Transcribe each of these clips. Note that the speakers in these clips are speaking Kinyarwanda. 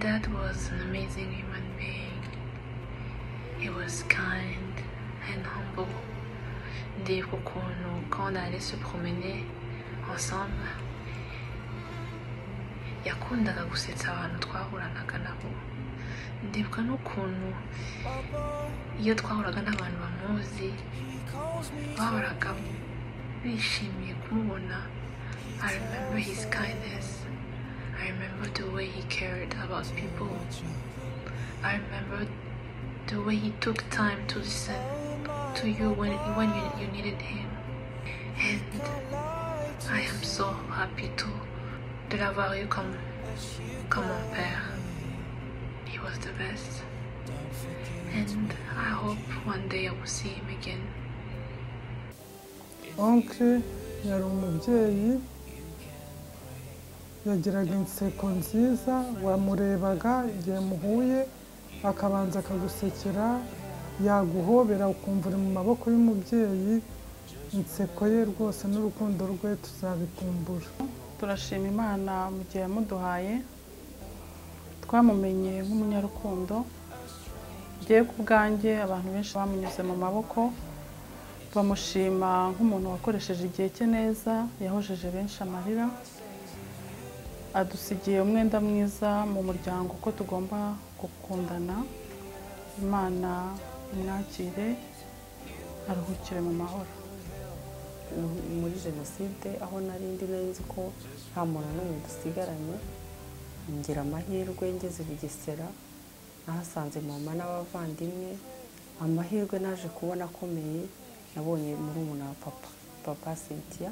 Dad was an amazing human being. He was kind and humble. Dès qu'on quand on allait se promener ensemble, yakundaga gusetsa abantu twahuranaga nabo ndibuka n'ukuntu iyo twahuraga n'abantu bamuzi bahoraga bishimiye kumubona i remember his kindness i remember the way he cared about people i remember the way he took time to listen to you when, when you, you needed him and i am so happy too de l'avoir eu comme, comme mon père. He was the best. And I hope one day I will see him again. onke yari umubyeyi yagiraga inseko nziza wamurebaga igihe muhuye akabanza akagusekera yaguhobera ukumva uri mu maboko y'umubyeyi inseko ye rwose n'urukundo rwe tuzabikumbura turashima imana mu gihe yamuduhaye twamumenye nk'umunyarukundo ngewe ku bwanjye abantu benshi bamunyuze mu maboko bamushima nk'umuntu wakoresheje igihe cye neza yahojeje benshi amarira adusigiye umwenda mwiza mu muryango ko tugomba gukundana imana imwakire aruhukire mu mahoro muri jenoside aho nari ndi nari nzi ko nta muntu n'umwe dusigaranye ngira amahirwe ngeze bugesera nahasanze mama n'abavandimwe amahirwe naje kubona akomeye nabonye murumuna wa papa papa Cynthia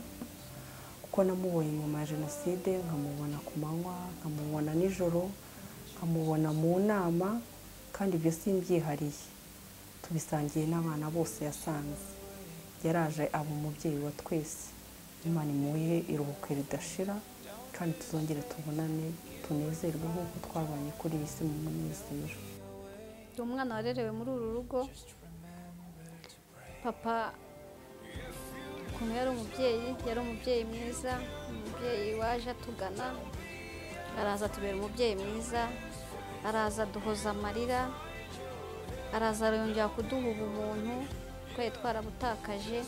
kuko namubonye nyuma ya jenoside nkamubona ku manywa nkamubona nijoro nkamubona mu nama kandi ibyo simbyihariye tubisangiye n'abana bose yasanze yaraje aba umubyeyi wa twese imana imuhe iruhuko ridashira kandi tuzongere tubonane tunezerwe nk'uko twabanye kuri iyi si mu munezero uyu mwana warerewe muri uru rugo papa ukuntu yari umubyeyi yari umubyeyi mwiza umubyeyi waje atugana araza atubera umubyeyi mwiza araza aduhoza amarira araza arongera kuduha ubumuntu twari twarabutakaje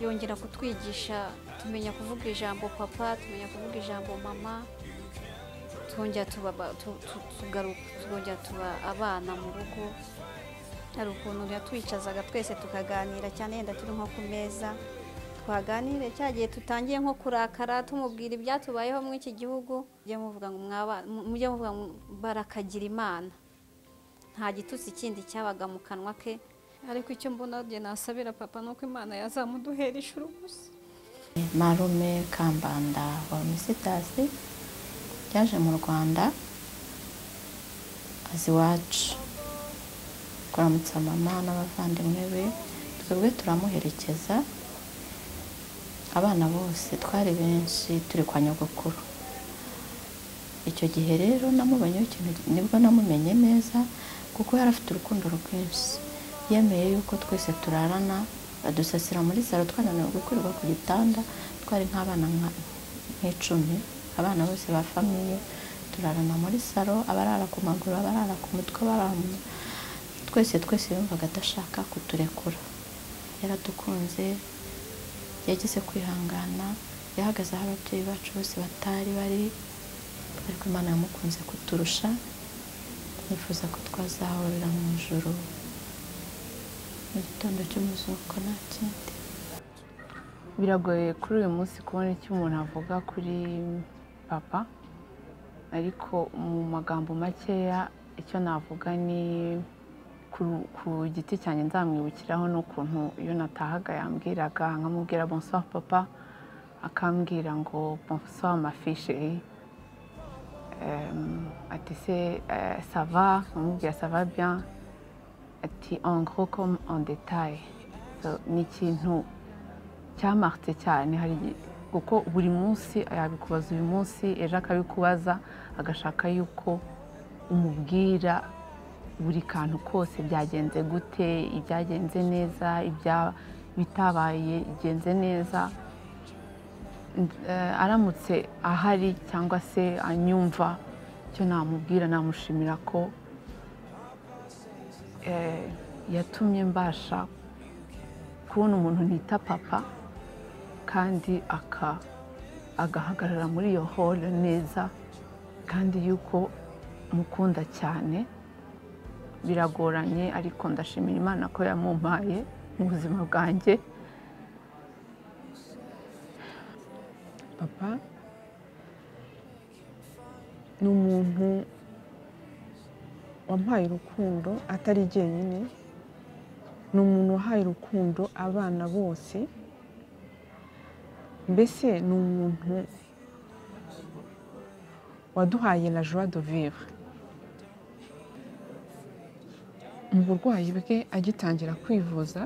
yongera kutwigisha tumenya kuvuga ijambo papa tumenya kuvuga ijambo mama twongera tuba abana mu rugo hari ukuntu yatwicazaga twese tukaganira cyane yenda turi nko ku meza twaganire cya gihe tutangiye nko kurakara tumubwira ibyatubayeho muri iki gihugu mujye muvuga ngo mujye muvuga ngo barakagira imana nta gitutsi kindi cyabaga mu kanwa ke ariko icyo mbona njye nasabira papa ni uko imana yazamuduhera ishuri gusa marume kambanda wa misitasi yaje mu rwanda azi iwacu kuramutsa mama n'abavandimwe be twebwe turamuherekeza abana bose twari benshi turi kwa nyogokuru icyo gihe rero namubonyeho ikintu nibwo namumenye neza kuko yari afite urukundo rwinshi yemeye yuko twese turarana badusasira muri salo twananiwe gukorerwa ku gitanda twari nk'abana nk'icumi abana bose ba famiye turarana muri salo abarara ku maguru abarara ku mutwe abarara twese twese yumvaga adashaka kuturekura yaradukunze yagize kwihangana yahagaze aho ababyeyi bacu bose batari bari ariko imana yamukunze kuturusha nifuza ko twazahurira mu ijoro mu gitondo cy'umuzuko nta kindi biragoye kuri uyu munsi kubona icyo umuntu avuga kuri papa ariko mu magambo makeya icyo navuga ni ku giti cyanjye nzamwibukiraho n'ukuntu iyo natahaga yambwiraga nkamubwira bonsoir papa akambwira ngo bonsoir mafisheri ati se sava nkamubwira sava bien ati angro comme en detail ni ikintu cyamarutse cyane hari kuko buri munsi yabikubaza uyu munsi ejo akabikubaza agashaka yuko umubwira buri kantu kose byagenze gute ibyagenze neza bitabaye bigenze neza aramutse ahari cyangwa se anyumva icyo namubwira namushimira ko eh, yatumye mbasha kubona umuntu nita papa kandi aka- agahagarara muri iyo hole neza kandi yuko mukunda cyane biragoranye ariko ndashimira imana ko yamumpaye mu buzima bwanjye papa ni umuntu wampaye urukundo atari jyenyine ni umuntu wahaye urukundo abana bose mbese ni umuntu waduhaye la joie de vivre mu burwayi bwe agitangira kwivuza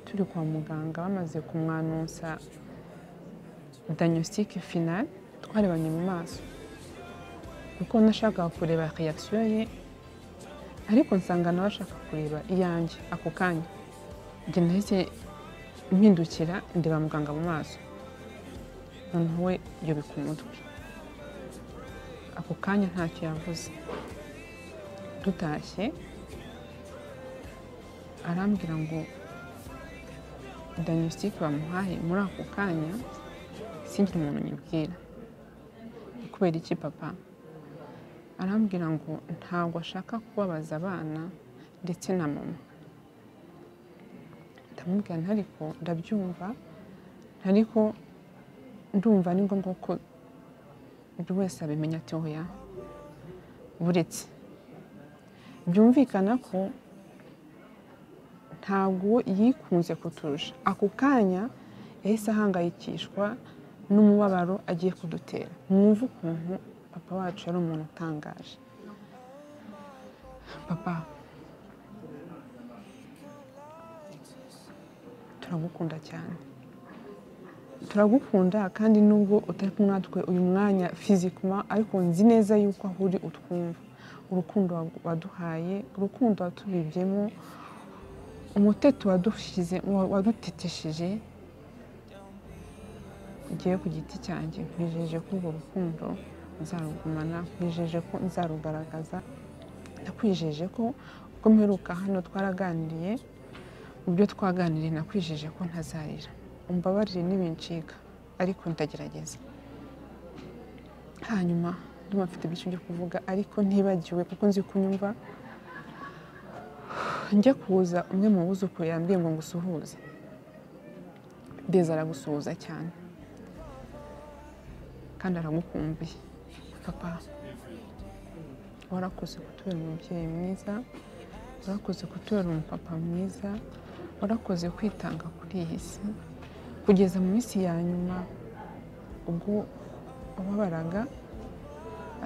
turi kwa muganga bamaze kumwanonsa dagnostique finale twarebanye mu maso kuko nashakaga kureba reaction ye ariko nsanga nawe ashaka kureba iyanjye ako kanya njye nahise mpindukira ndeba muganga mu maso noneho we yubika umutwe ako kanya ntacyo yavuze dutashye arambwira ngo dagnostique bamuhaye muri ako kanya singira umuntu nyibwira kubera iki papa arambwira ngo ntabwo ashaka kubabaza abana ndetse na mama ndamubwira ntariko ndabyumva ntariko ndumva ni ngombwa ko buri wese abimenya ati oya buretse byumvikana ko ntabwo yikunze kuturusha ako kanya yahise ahangayikishwa n'umubabaro agiye kudutera mwumve ukuntu papa wacu yari umuntu utangaje papa turagukunda cyane turagukunda kandi nubwo utari kumwe natwe uyu mwanya fizikuma ariko nzi neza yuko aho uri utwumva urukundo waduhaye urukundo watubibyemo umuteto wadushyize wadutetesheje ngiye ku giti cyanjye mwijeje ko urwo rukundo nzarugumana mwijeje ko nzarugaragaza nakwijeje ko ubwo mperuka hano twaraganiriye mu byo twaganiriye nakwijeje ko ntazarira umbabarire n'ibincika ariko ndagerageza hanyuma ndumva mfite byinshi byo kuvuga ariko ntibagiwe kuko nzi kunyumva njya kuza umwe mu buzukuru yambwiye ngo ngusuhuze ndeza aragusuhuza cyane kandi aragukumbuye papa warakoze kutubera umubyeyi mwiza warakoze kutubera umupapa mwiza warakoze kwitanga kuri iyi si kugeza mu minsi ya nyuma ubwo wababaraga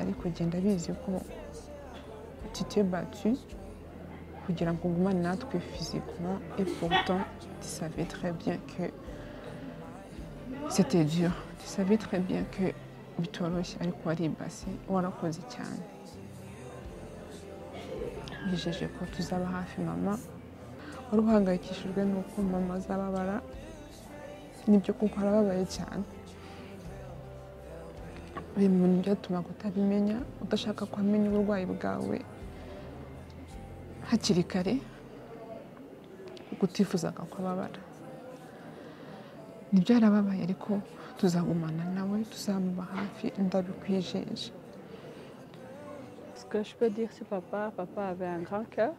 ariko ugenda bizi ko tite batu kugira ngo ugumane natwe fizikuma et pourtant tu savais très bien que c'était dur tu savais très bien que bitoroshye ariko waribase warakoze cyane yijeje ko tuzaba hafi mama wari uhangayikishijwe n'uko mama azababara nibyo kuko arababaye cyane biri mu bintu byatumaga utabimenya udashaka ko amenya uburwayi bwawe hakiri kare kuko utifuzaga ko ababara ntibyarababaye ariko tuzagumana nawe tuzamuba hafi ndabikwijeje Ce que je peux dire sur papa, papa avait un grand cœur.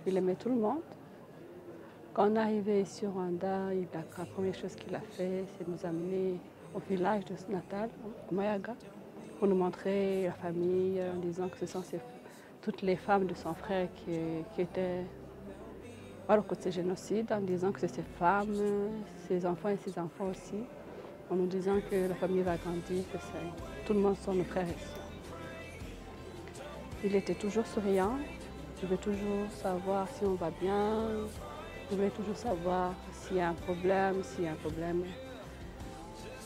Il aimait tout le monde. Quand on est arrivé ici au Rwanda, il a- la première chose qu'il a fait, c'est nous amener au village de natal, au Mayaga, pour nous montrer la famille, en disant que ce sont ses- toutes les femmes de son frère qui, qui étaient à côté de ce génocide, en disant que c'est ses femmes, ses enfants et ses enfants aussi, en nous disant que la famille va grandir, que c'est- tout le monde sont nos frères et sœurs. Il était toujours souriant. Je voulais toujours savoir si on va bien. Je voulais toujours savoir s'il y a un problème, s'il y a un problème.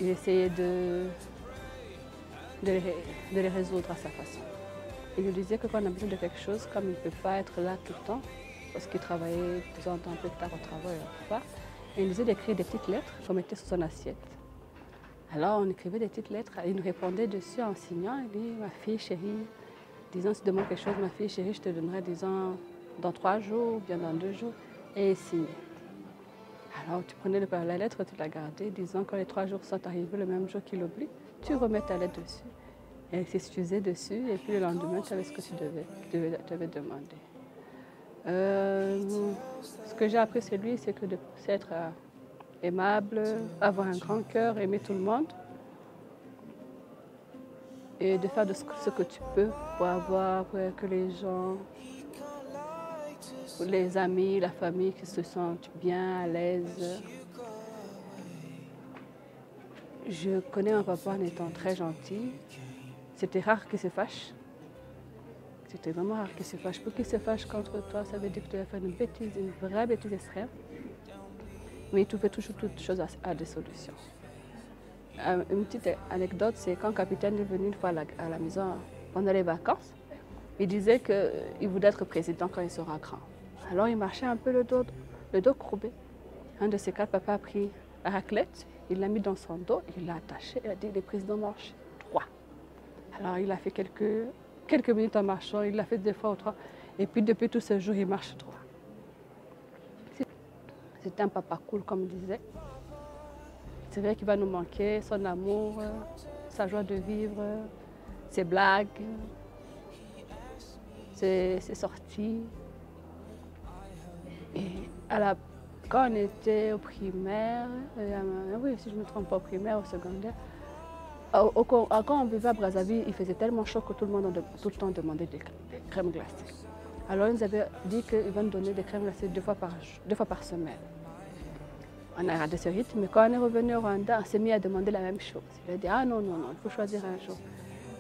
Il essayait de, de, les, ré- de les résoudre à sa façon. Il nous disait que quand on a besoin de quelque chose, comme il ne peut pas être là tout le temps, parce qu'il travaillait de temps en temps un peu tard au travail, on ne peut pas, il nous disait d'écrire des petites lettres qu'on mettait sur son assiette. Alors on écrivait des petites lettres, il nous répondait dessus en signant, il dit ma fille chérie, disons si tu demandes quelque chose, ma fille chérie, je te donnerai disons dans trois jours, ou bien dans deux jours, et il signait. Alors tu prenais le- la lettre, tu la gardais, disons quand les trois jours sont arrivés, le même jour qu'il oublie, tu remets ta lettre dessus. Et il s'excusait dessus, et puis le lendemain, tu savais ce que tu devais, tu devais, tu avais demandé. Euh, ce que j'ai appris c'est lui, c'est que de c'est être euh, aimable, avoir un grand cœur, aimer tout le monde. Et de faire de ce, que- ce que tu peux pour avoir pour que les gens, pour les amis, la famille qui se sentent bien, à l'aise. Je connais mon papa en étant très gentil. C'était rare qu'il se fâche. C'était vraiment rare qu'il se fâche. Pour qu'il se fâche contre toi, ça veut dire que tu as fait une bêtise, une vraie bêtise extrême. Mais il trouvait toujours toutes choses à, à des solutions. Euh, une petite anecdote, c'est quand le capitaine est venu une fois à la, à la maison pendant les vacances, il disait qu'il voulait être président quand il sera grand. Alors il marchait un peu le dos, le dos courbé. Un de ses quatre, papa a pris la raclette, il l'a mis dans son dos, il l'a attaché, il a dit le président marche trois. Alors il a fait quelques, quelques minutes en marchant, il l'a fait deux fois ou trois. Et puis depuis tout ce jour, il marche droit. C'est- C'est un papa cool, comme il disait. C'est vrai qu'il va nous manquer, son amour, euh, sa joie de vivre, euh, ses blagues, euh, ses, ses sorties. Et à la- quand on était au primaire, euh, oui, si je ne me trompe pas, au primaire, au secondaire, au- au- quand quand on vivait à Brazzaville, il faisait tellement chaud que tout le monde en de- tout le temps demandait des, cr- des crèmes glacées. Alors ils nous avaient dit qu'ils vont nous donner des crèmes glacées deux fois par, j- deux fois par semaine. On a raté ce rythme, mais quand on est revenu au Rwanda, on s'est mis à demander la même chose. Il a dit Ah non, non, non, il faut choisir un jour.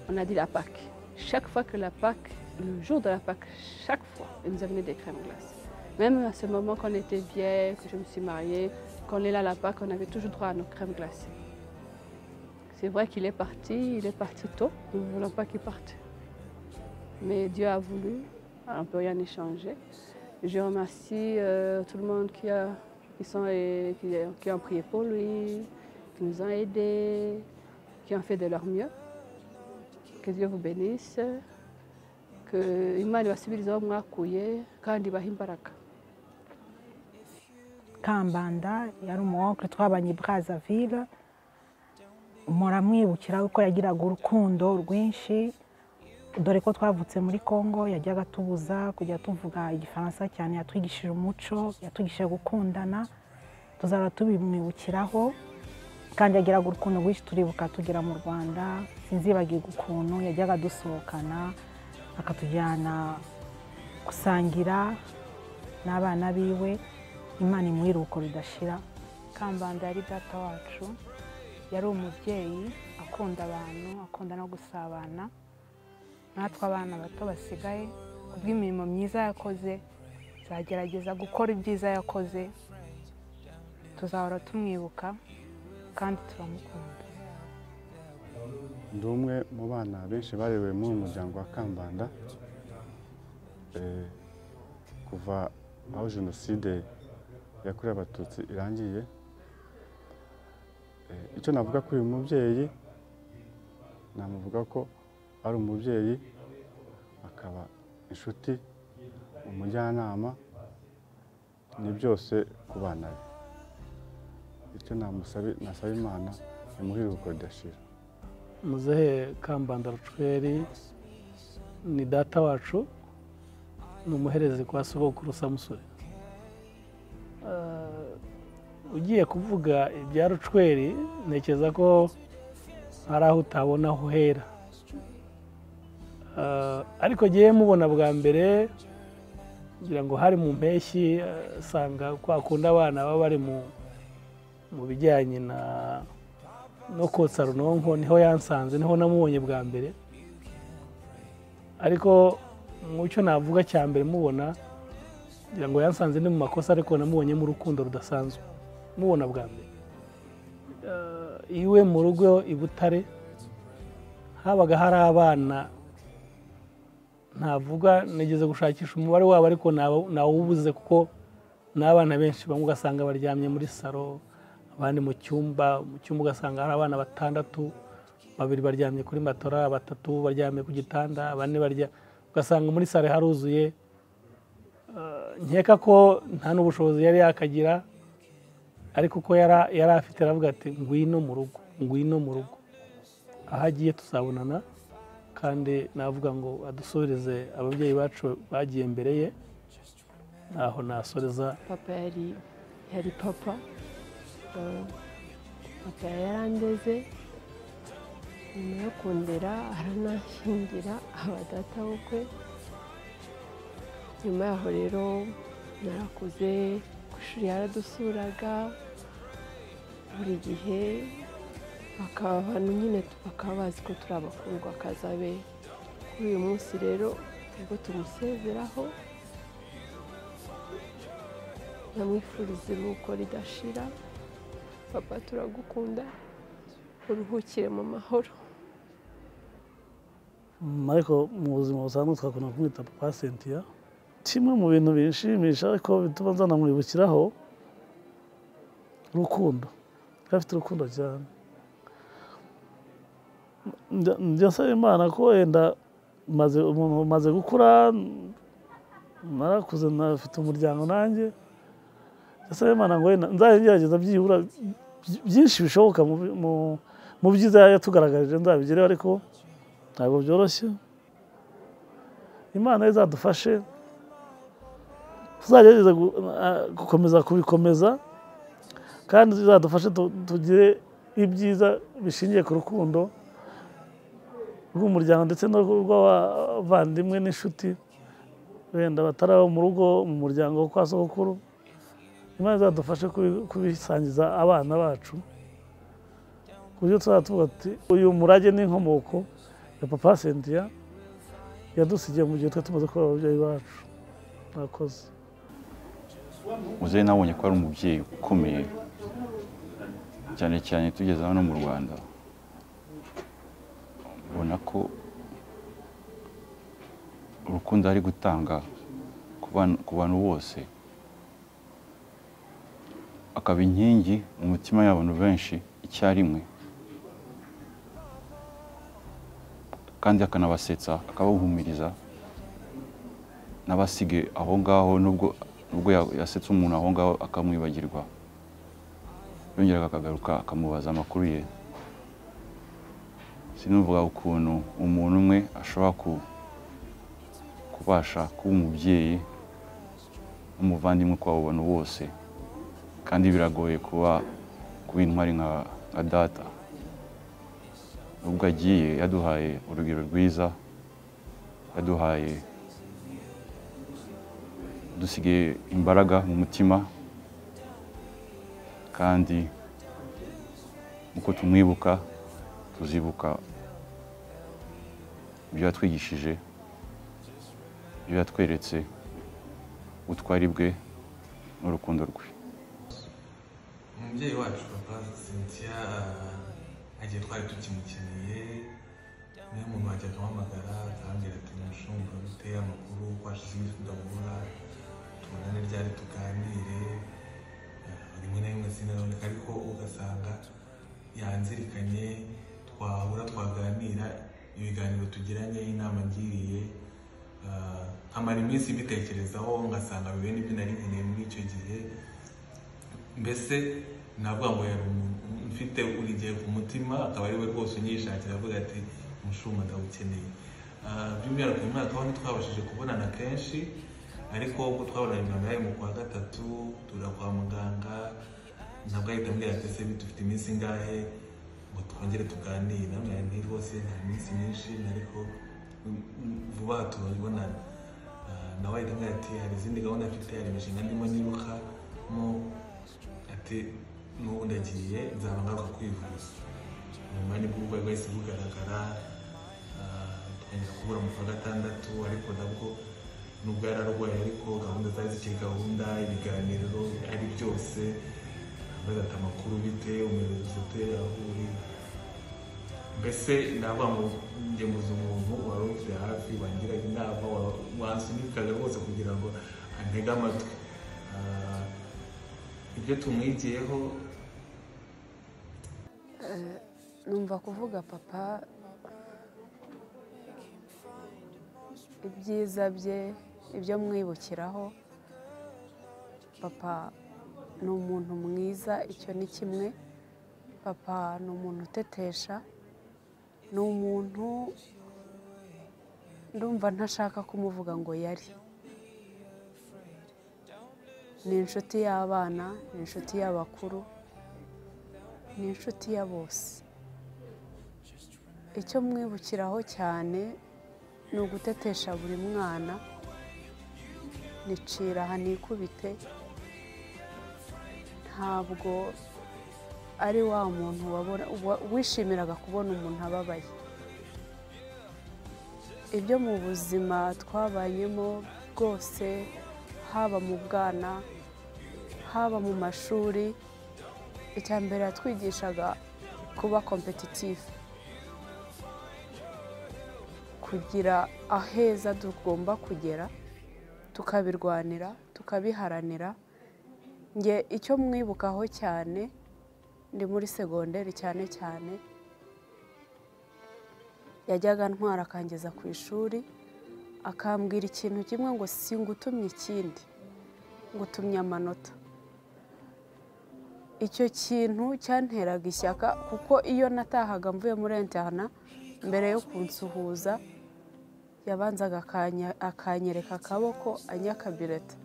On a dit la Pâque. Chaque fois que la Pâque, le jour de la Pâque, chaque fois, ils nous amenaient des crèmes glacées. Même à ce moment qu'on était vieille, que je me suis mariée, qu'on est là à la Pâque, on avait toujours droit à nos crèmes glacées. C'est vrai qu'il est parti, il est parti tôt. Nous ne voulons pas qu'il parte. Mais Dieu a voulu, on ne peut rien échanger. Je remercie euh, tout le monde qui a, qui, sont, et qui, qui ont prié pour lui, qui nous ont aidés, qui ont fait de leur mieux. Que Dieu vous bénisse. Que Imani wasubiriza mwakouye kandi bahimbaraka. kambanda yari umwokwe twabanye i Brazzaville muramwibukira ko yagiraga urukundo rwinshi dore ko twavutse muri congo yajyaga tubuza kujya tuvuga igifaransa cyane yatwigishije umuco yatwigishije gukundana tuzaba tubimwibukiraho kandi yagiraga urukundo rwinshi turibuka tugera mu rwanda sinzibagirwa ukuntu yajyaga dusohokana akatujyana gusangira n'abana biwe imana imuha iruhuko ridashira kambanda yari data wacu yari umubyeyi akunda abantu akunda no gusabana natwe abana bato basigaye kubw'imirimo myiza yakoze tuzagerageza gukora ibyiza yakoze tuzahora tumwibuka kandi turamukunda ndi umwe mu bana benshi barebewe muri uyu muryango wa kambanda Eh, kuva aho jenoside yakorewe abatutsi irangiye Eh, icyo navuga kuri uyu mubyeyi namuvuga ko ari umubyeyi akaba inshuti umujyanama ni byose ku bana be icyo namusabi- nasaba imana imuhe iruhuko ridashira muzehe kambanda rucweri ni data wacu ni umuherezi kwa sogokuru samusure Eh, ugiye kuvuga ibya rucweri ntekereza ko hari aho utabona aho uhera Eh, ariko ngewe mubona bwa mbere ngira ngo hari mu mpeshyi eh, usanga kwa kundi abana baba bari mu mu bijyanye na no kotsa runonko niho yansanze niho namubonye bwa mbere ariko mu cyo navuga cya mbere mubona ngira ngo yansanze ni mu makosa ariko namubonye mu rukundo rudasanzwe mubona bwa mbere Eh, iwe mu rugo i butare habaga hari abana ntavuga nigeze gushakisha umubare wabo ariko ntawe- ntawubuze kuko ni abana benshi bamwe ugasanga baryamye muri saro abandi mu cyumba mu cyumba ugasanga hari abana batandatu babiri baryamye kuri matora batatu baryamye ku gitanda bane barya ugasanga muri sare haruzuye Eh, nkeka ko nta n'ubushobozi yari yakagira ariko uko yara- yari afite aravuga ati ngwino mu rugo ngwino mu rugo aho agiye tuzabonana kandi navuga ngo adusoreze ababyeyi bacu bagiye mbere ye ntaho nasoreza papa yari yari papa Eh, papa yarandeze nyuma yo kundera arananshyingira aba data bukwe nyuma yaho rero narakuze ku ishuri yaradusuraga buri gihe bakaba abantu nyine bakaba bazi ko turi abakundwa akazabe kuri uyu munsi rero ubwo tumusezeraho ndamwifuriza iruhuko ridashira papa turagukunda uruhukire mu mahoro ariko mu buzima busanzwe twakunda kumwita papa sentiya kimwe mu bintu binshimisha ariko bituma nzanamwibukiraho urukundo yari afite urukundo cyane Njya- njya nsaba imana ko wenda maze umuntu umaze gukura narakuze nafite umuryango nanjye ndasaba imana ngo wenda nzajye ngerageza byibura by- byinshi bishoboka mu bi- mu- mu byiza yatugaragarije nzabigereho ariko ntabwo byoroshye imana izadufashe tuzagerageza gu- a- gukomeza kubikomeza kandi izadufashe tu- tugire ibyiza bishingiye ku rukundo rw'umuryango ndetse n'urw'abavandimwe n'inshuti wenda batari abo mu rugo mu muryango wo kwa sogokuru imana izadufashe kubi- kubisangiza abana bacu ku buryo tuzaba tuvuga ati uyu murage n'inkomoko ya papa sentiya yadusigiye mu gihe twe tumaze kuba ababyeyi bacu mwakoze muzehe nabonye ko ari umubyeyi ukomeye cyane cyane tugeze hano mu rwanda ubona ko urukundo ari gutanga ku bana- ku bantu bose akaba inkingi mu mitima y'abantu benshi icyarimwe kandi akanabasetsa akabahumuriza n'abasige aho ngaho nubwo nubwo ya- yasetse umuntu aho ngaho akamwibagirwa yongeraga akagaruka akamubaza amakuru ye sinuvuga ukuntu umuntu umwe ashobora ku- kubasha kuba umubyeyi n'umuvandimwe kwa bantu bose kandi biragoye kuba kuba intwari nka nka data nubwo agiye yaduhaye urugero rwiza yaduhaye dusigaye imbaraga mu mutima kandi uko tumwibuka tuzibuka ibyo yatwigishije ibyo yatweretse ubutwari bwe n'urukundo rwe umubyeyi wacu papa cynthia eh, igihe twari tukimukeneye niyo muntu wajya akamuhamagara akambwira ati mushumba biteye amakuru ko hashize iminsi tudahura tubonane ryari tuganire eh, rimwe na rimwe sinaboneka ariko ugasanga yanzirikanye twahura twaganira ibiganiro tugiranye inama ngiriye eh, nkamara iminsi mbitekerezaho ngasanga bibene ibyo nari nkeneye muri icyo gihe mbese navuga ngo yari umuntu mfite urugero ku mutima akaba ari we rwose unyishakira avuga ati umushuma ndawukeneye Ah, by'umwihariko uyu mwaka ho ntitwabashije kubonana kenshi ariko ubwo twabonanye bwa mbere mu kwa gatatu tujya kwa muganga ntabwo ahita ambwira ati se dufite iminsi ingahe ngo twongere tuganire namwe nti rwose nta minsi myinshi ariko mm, mm, vuba aha turabonana Ah, nawe ahita ambwira ati hari izindi gahunda mfite hari imishinga ndimo nirukamo ati n'ubu ndagiye nzaba ngaruka kwivuza nyuma nibwo uburwayi bwahise bugaragara ah, twongera kubura mu kwa gatandatu ariko nabwo nubwo yararwaye ariko gahunda zari zikiri gahunda ibiganiro ari byose bazata amakuru bite umuyobozi ute aho uri mbese ndavuga ngo njye muzi umuntu wari umfite hafi wangiraga inama wa- wansunikaga rwose kugira ngo antege amatwi Ah, ibyo tumwigiyeho numva kuvuga papa ibyiza bye ibyo mwibukiraho papa ni umuntu mwiza icyo ni kimwe papa ni umuntu utetesha ni umuntu ndumva ntashaka kumuvuga ngo yari ni inshuti y'abana ni inshuti y'abakuru ni inshuti ya bose icyo mwibukiraho cyane ni ugutetesha buri mwana nicira aha nikubite ntabwo ari wa muntu wabona- wa- wishimiraga kubona umuntu ababaye ibyo mu buzima twabanyemo bwose haba mu bwana haba mu mashuri icya mbere yatwigishaga kuba kompetitifu kugira aheza tugomba kugera tukabirwanira tukabiharanira nge icyo mwibukaho cyane ndi muri segonderi cyane cyane yajyaga ntwara akangeza ku ishuri akambwira ikintu kimwe ngo si ngutumye ikindi ngutumye amanota icyo kintu cyanteraga ishyaka kuko iyo natahaga mvuye muri interna mbere yo kunsuhuza yabanzaga akanya- akanyereka akaboko anyakabireta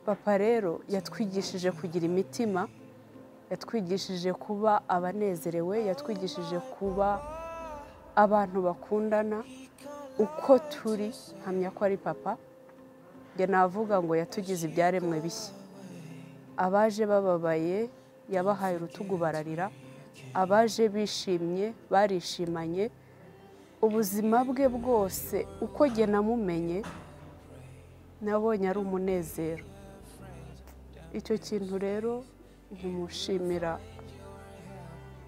papa rero yatwigishije kugira imitima yatwigishije kuba abanezerewe yatwigishije kuba abantu bakundana uko turi hamya ko ari papa njye navuga ngo yatugize ibyaremwe bishya abaje bababaye yabahaye urutugu bararira abaje bishimye barishimanye ubuzima bwe bwose uko njye namumenye nabonye ari umunezero icyo kintu rero ntimushimira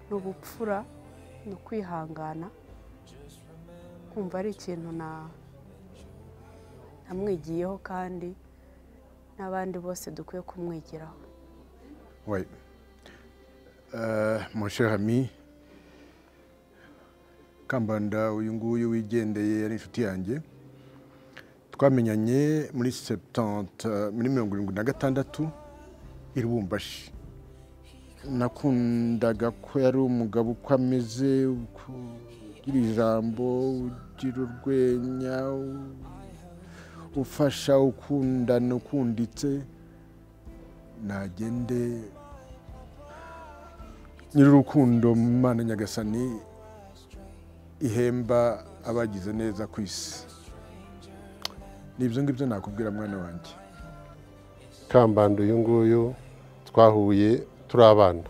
ni ubupfura ni ukwihangana kumva ari ikintu na- namwigiyeho kandi n'abandi bose dukwiye kumwigiraho Oui. Euh, mon cher ami, Kambanda uyu nguyu wigendeye ari inshuti yanjye twamenyanye muri septante muri mirongo irindwi na gatandatu i Lubumbashi nakundaga ko yari umugabo uko ameze uko ugira ijambo ugira urwenya u- ufasha ukundana ukunditse nagende nyir'urukundo mu mana nyagasani ihemba abagize neza ku isi ni ibyo ngibyo nakubwira mwana wanjye kambanda uyu nguyu twahuye turi abana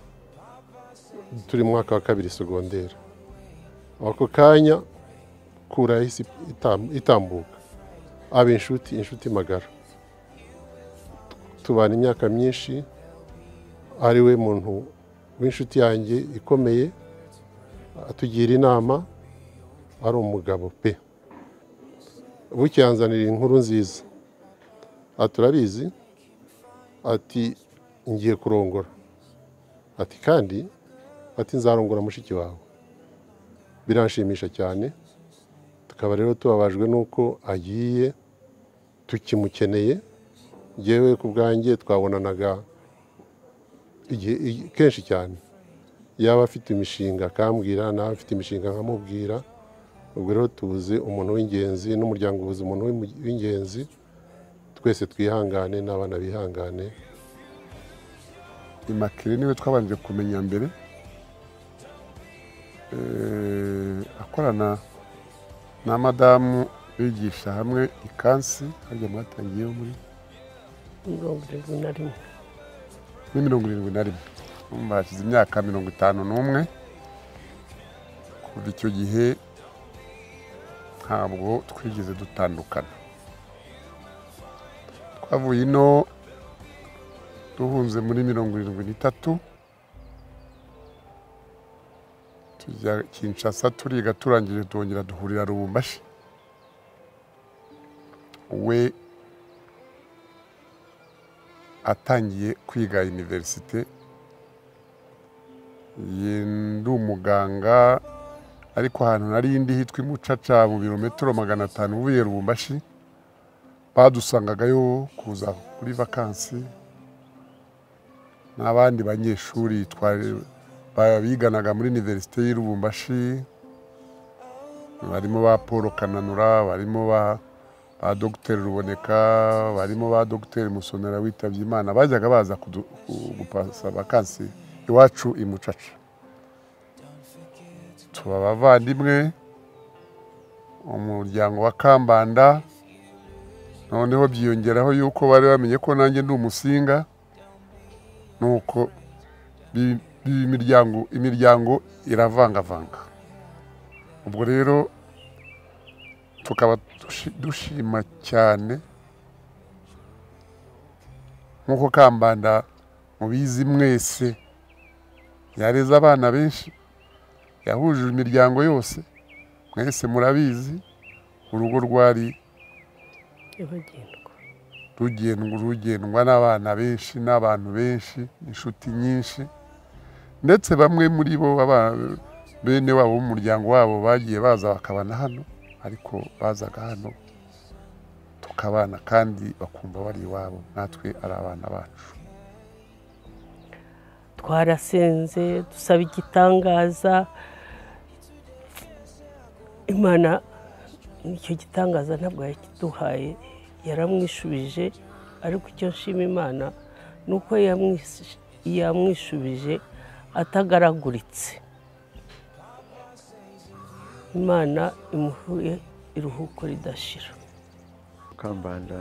turi mu mwaka wa kabiri segonderi ako kanya kura yahise itam- itambuka aba inshuti inshuti magara tubana imyaka myinshi ari we muntu w'inshuti yanjye ikomeye atugira inama ari umugabo pe bucyanzanira inkuru nziza Ati, turabizi ati ngiye kurongora ati kandi ati nzarongora mushiki wawe biranshimisha cyane tukaba rero tubabajwe n'uko agiye tukimukeneye ngewe ku bwanjye twabonanaga igihe- igi- kenshi cyane yaba afite imishinga akambwira nawe afite imishinga nkamubwira ubwo rero tuzi umuntu w'ingenzi n'umuryango wuzi umuntu w'inmu- w'ingenzi twese twihangane n'abana bihangane imakire niwe twabanje kumenya mbere Eh, akorana na madamu bigisha hamwe ikansi harya mwatangiyeho muri mirongo irindwi na rimwe muri mirongo irindwi na rimwe Urumva hashize imyaka mirongo itanu n'umwe kuva icyo gihe ntabwo twigeze dutandukana twavuye ino duhunze muri mirongo irindwi n'itatu tujya kinshasa turiga turangije twongera duhurira rubumbashi we atangiye kwiga iniverisite iyi ndi umuganga ariko ahantu nari indi hitwa imucaca mu birometero magana atanu uvuye rubumbashi badusangagayo kuza kuri vakansi n'abandi banyeshuri twari- ba- biganaga muri iniverisite y'i rubumbashi barimo ba paul kananura barimo ba ba dogiteri ruboneka barimo ba dogiteri musonera witabye imana bajyaga baza kudu- ku- gupasa vakansi iwacu i mucaca tuba abavandimwe umuryango wa kambanda noneho byiyongeraho yuko bari bamenye ko nanjye ndi umusinga nuko bi- bi- imiryango imiryango iravangavanga ubwo rero tukaba dushi- dushima cyane nk'uko kambanda mubizi mwese yareze abana benshi yahuje imiryango yose mwese murabizi urugo rwari rugendwa rugendwa n'abana benshi n'abantu benshi inshuti nyinshi ndetse bamwe muri bo baba- bene wabo b'umuryango wabo bagiye baza bakabana hano ariko bazaga hano tukabana kandi bakumva bari iwabo natwe ari abana bacu twarasenze dusaba igitangaza imana icyo gitangaza ntabwo yakiduhaye yaramwishubije ariko icyo nshima imana ni uko yamwish- yamwishubije atagaraguritse imana imuhuye iruhuko ridashira kambanda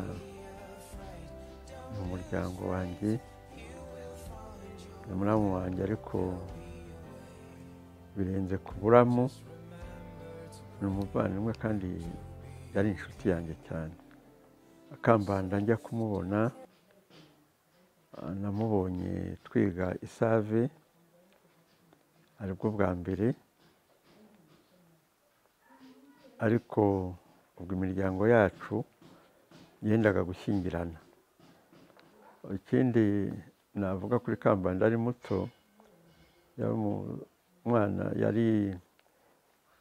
ni umuryango wanjye ni muramu wanjye ariko birenze ku buramu ni umuvandimwe kandi yari inshuti yanjye cyane akambanda njya kumubona ah, namubonye twiga isave aribwo bwa mbere ariko ubwo imiryango yacu yendaga gushyingirana ikindi navuga kuri kambanda ari muto yari umu- umwana yari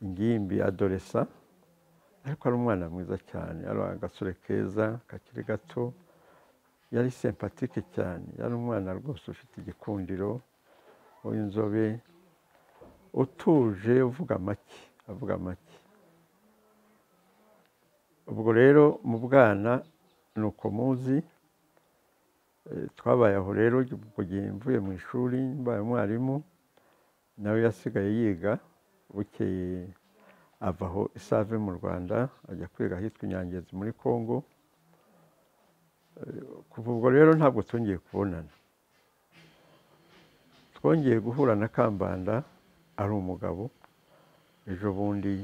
ingimbi adoresa ariko ari umwana mwiza cyane ari agasore keza kakiri gato yari sempatike cyane yari umwana rwose ufite igikundiro w'inzobe utuje uvuga make avuga make ubwo rero mu bwana ni uko muzi Eh, twabaye aho rero ubwo gihe mvuye mu ishuri mbaye umwarimu nawe yasigaye yiga bukeye ava aho isave mu rwanda ajya kwiga ahitwa inyangezi muri congo Eh, kuva ubwo rero ntabwo twongeye kubonana twongeye guhura na kambanda ari umugabo ejo bundi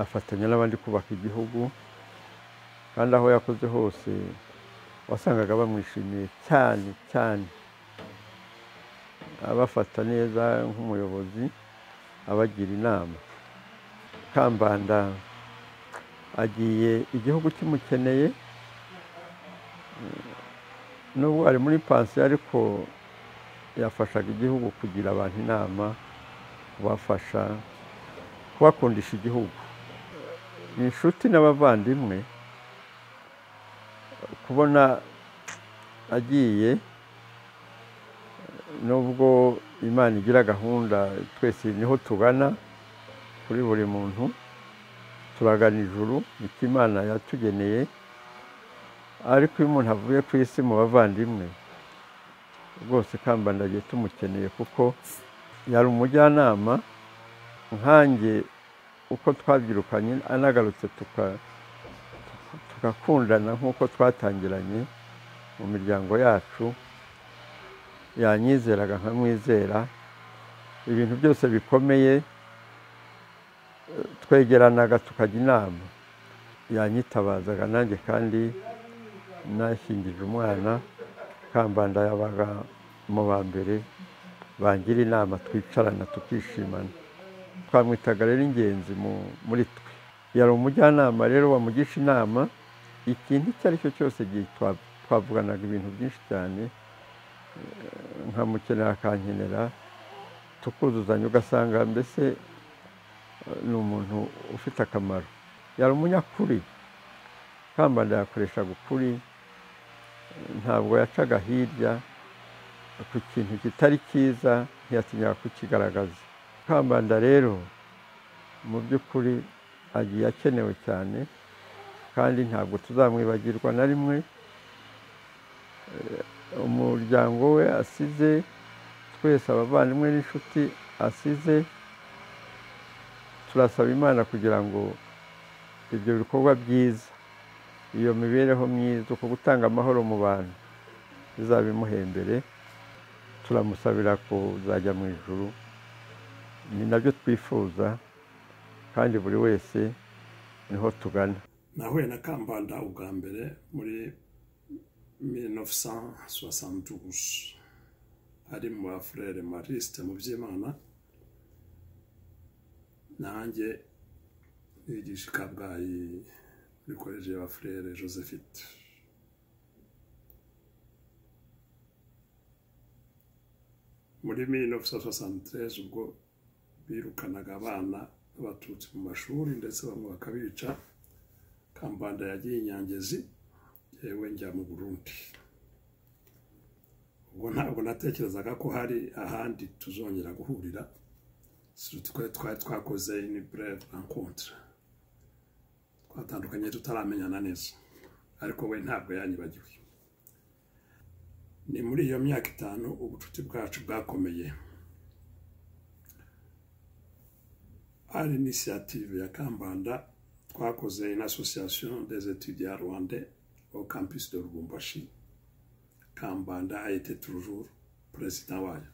afatanya n'abandi kubaka igihugu kandi aho yakoze hose wasangaga bamwishimiye cyane cyane abafata neza nk'umuyobozi abagira inama kambanda agiye igihugu kimukeneye nubwo ari muri pansiyo ariko yafashaga igihugu kugira abantu inama kubafasha kubakundisha igihugu ni inshuti n'abavandimwe kubona agiye nubwo imana igira gahunda twese niho tugana kuri buri muntu turagana ijuru icyo imana yatugeneye ariko iyo umuntu avuye ku isi mu bavandimwe rwose kambandagiye tumukeneye kuko yari umujyanama nkanjye uko twabyirukanye anagarutse tuka- tugakundana nk'uko twatangiranye mu miryango yacu yanyizeraga nkamwizera ibintu byose bikomeye eh, twegeranaga tukajya inama yanyitabazaga nanjye kandi nashyingije umwana kambanda yabaga mu ba mbere bangira inama twicarana tukishimana twamwitaga rero ingenzi mu- muri twe yari umujyanama rero wamugisha inama ikintu icyo ari cyo cyose igihe twa- twavuganaga ibintu byinshi cyane eh, nkamukenera akankenera tukuzuzanya ugasanga mbese eh, ni umuntu ufite akamaro yari umunyakuri kambanda yakoreshaga ukuri eh, ntabwo yacaga hirya ku kintu kitari cyiza ntiyatinyaga kukigaragaza kambanda rero mu by'ukuri agiye akenewe cyane kandi ntabwo tuzamwibagirwa na rimwe Eh, umuryango we asize twese abavandimwe n'inshuti asize turasaba imana kugira ngo ibyo bikorwa byiza iyo mibereho myiza uko gutanga amahoro mu bantu bizabe imuhembere turamusabira kuzajya mu ijuru ni nabyo twifuza kandi buri wese niho tugana nahuye na kambanda ubwa mbere muri 1972 ari mu bafurere marisite mu by'imana nanjye nigisha i kabgayi muri koleji ya bafurere josephite muri 1973 ubwo birukanaga abana b'abatutsi mu mashuri ndetse bamwe bakabica kambanda yagiye inyangezi yewe njya mu burundi ubwo ntabwo natekerezaga ko hari ahandi tuzongera guhurira twari twari twakoze ni bureve rencontre twatandukanye tutaramenyana neza ariko we ntabwo yanyibagiwe ni muri iyo myaka itanu ubucuti bwacu bwakomeye hari inisiyative ya kambanda twakoze in association des étudiants rwandais au campus de Lubumbashi. Kambanda a été toujours président wayo.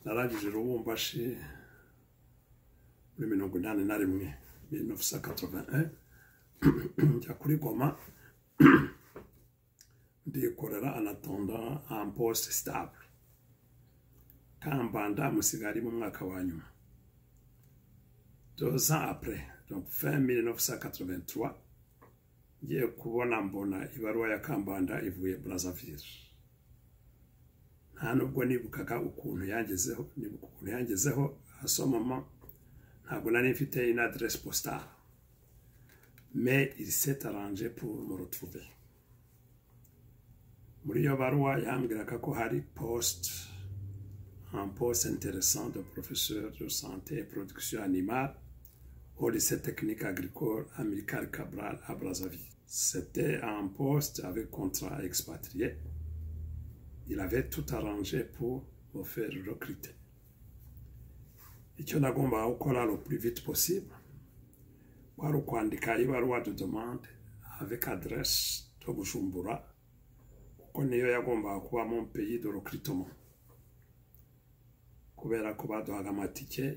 narangije Lubumbashi muri mirongo inani na rimwe 1981 njya kuri Goma ndikorera anatondant un poste stable Kambanda amusigaye ari mu mwaka wa nyuma deux ans après donc fin 1983 ngiye kubona mbona ibaruwa ya kambanda ivuye brazzaville nta nubwo nibukaga ukuntu yangezeho nibuka ukuntu yangezeho asomama ntabwo nari mfite une adresse postale mais il s'est arrangé pour me retrouver muri iyo baruwa yambwiraga ko hari poste un poste intéressant de professeur de santé et production animale au lycée technique agricole Amilcar Cabral à Brazzaville. C'était un poste avec contrat expatrié. Il avait tout arrangé pour me faire recruter. icyo nagombaga gukora le plus vite possible kwari ukwandika ibaruwa de demande avec adresse to gujumbura kuko niyo yagombaga kuba mu pays de recrutement kubera ko baduhaga amatike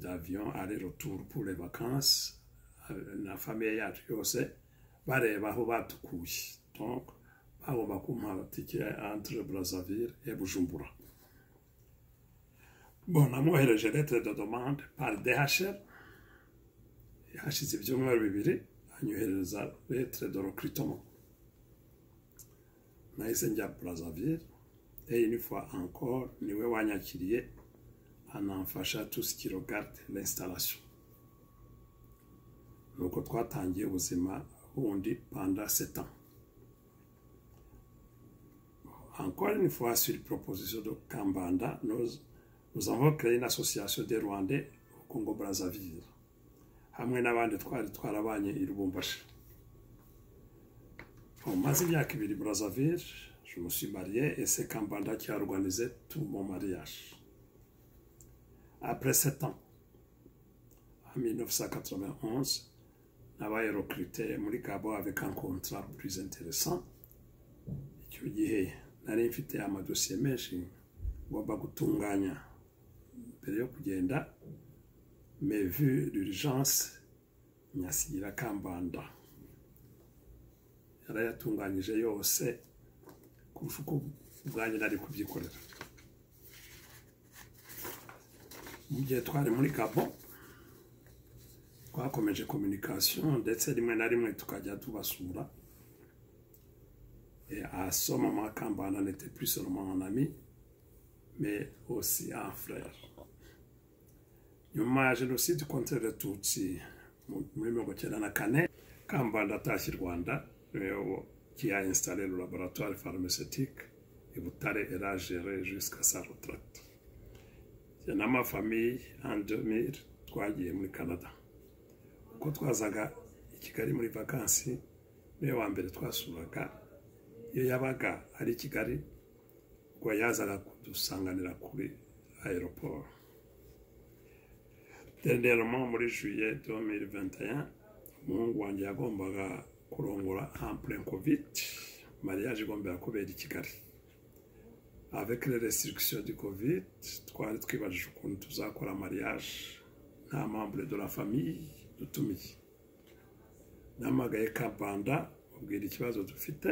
d'avion aller retour pour les vacances na famiye yacu yose bareba aho badukuye donc bagomba kumpa amatike entre brazzaville et bujumbura bon namwohereje lettre de demande par dhr hashize ibyumweru bibiri anyohereza lettre de recrutement nahise njya brazzaville et une fois encore niwe wanyakiriye anamfasha tout ce qui regarde l'installation nuko twatangiye ubuzima bundi panda setan encore une fois sur proposition de kambanda nous, nous avons créé une association des rwandais au congo brazzaville hamwe n'abandi twari twarabanye i lubumbashi maze imyaka ibiri brazzaville je me suis marié et c'est kambanda qui a organisé tout mon mariage après sept ans en 1991 nabaye recruté muri gabo avec un contrat plus intéressant icyo gihe nari mfite amadosiye menshi ngomba gutunganya mbere yo kugenda mais vu l'urgence nyasigira kambanda yarayatunganyije yose kurusha uko ubwanjye nari kubyikorera mu gihe twari muri gabo twakomeje kominikasiyo ndetse rimwe na rimwe tukajya tubasura à ce moment, Kambana n'était plus seulement un ami, mais aussi un frère. nyuma ya jenoside konti y'agatutsi muri mirongo cyenda na kane kambanda atashye i rwanda kiyainstale laboratoire pharmaceutique i butare eragere jusqu'à sarotract jye n'amafamiye andemir twagiye muri canada uko twazaga i kigali muri vakansi niwe wa mbere twasuraga iyo yabaga ari i kigali ubwo yazaga kudusanganira kuri aeroport dernièrement muri juillet 2021 umuhungu wanjye yagombaga kurongora en plein covid mariage igombera kubera i kigali avec les restrictions du covid twari twibajije ukuntu tuzakora mariage nta membre de la famille dutumiye namagaye kabanda ubwira ikibazo dufite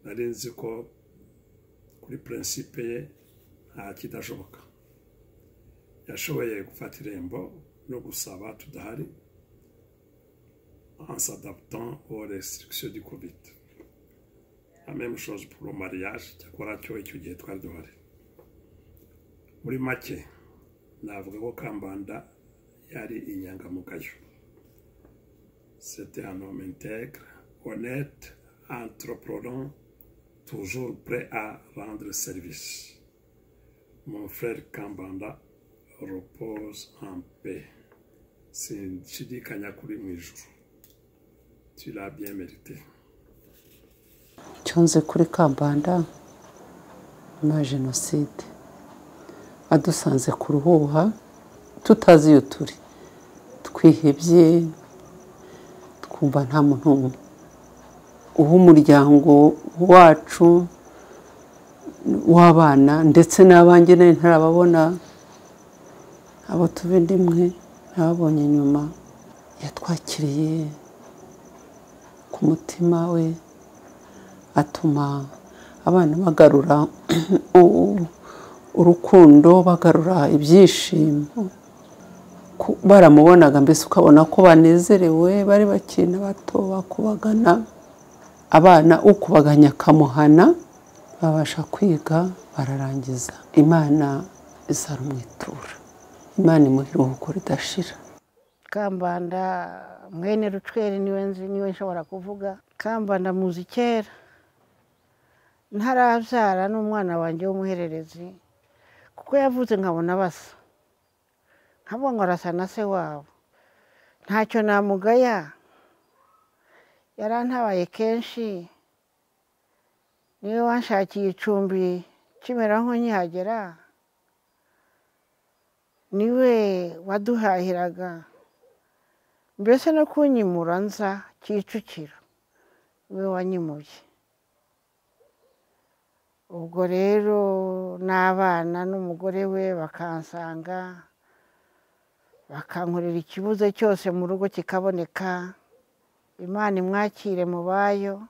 nari nzi ko kuri principe ye nta kidashoboka yashoboye gufata irembo no gusaba tudahari en s'adaptant aux restrictions du covid la même chose pour le mariage cyakora cyo icyo gihe twari duhari muri make navuga ko kambanda yari inyangamugayo c'était un homme intègre honnête entreprenant toujours prêt à rendre service mon frère kambanda repose en paix. Sinshidi Kanyakuri mu ijuru. Tu l'as bien mérité. icyo nzi kuri kabanda nyuma ya jenoside adusanze ku ruhuha tutazi iyo turi twihebye twumva nta muntu uha umuryango wacu w'abana ndetse n'abanjye nari ntarababona abo tuba ndimwe ntababonye nyuma yatwakiriye ku mutima we atuma abana bagarura urukundo bagarura ibyishimo baramubonaga mbese ukabona ko banezerewe bari bakina bato bakubagana abana ukubaganya akamuhana babasha kwiga bararangiza imana izarumwitura imana imuha iruhuko ridashira kambanda mwene rucweri niwe nzi niwe nshobora kuvuga kambanda muzi kera ntarabyara n'umwana wanjye w'umuhererezi kuko yavutse nkabona basa nkabona ngo arasa na se wabo ntacyo namugaya yarantabaye kenshi niwe wanshakiye icumbi kimera nk'unyihagera niwe waduhahiraga mbese no kunyimura nza kicukiro niwe wanyimuye ubwo rero n'abana n'umugore we bakansanga bakankorera ikibuze cyose mu rugo kikaboneka imana imwakire mu bayo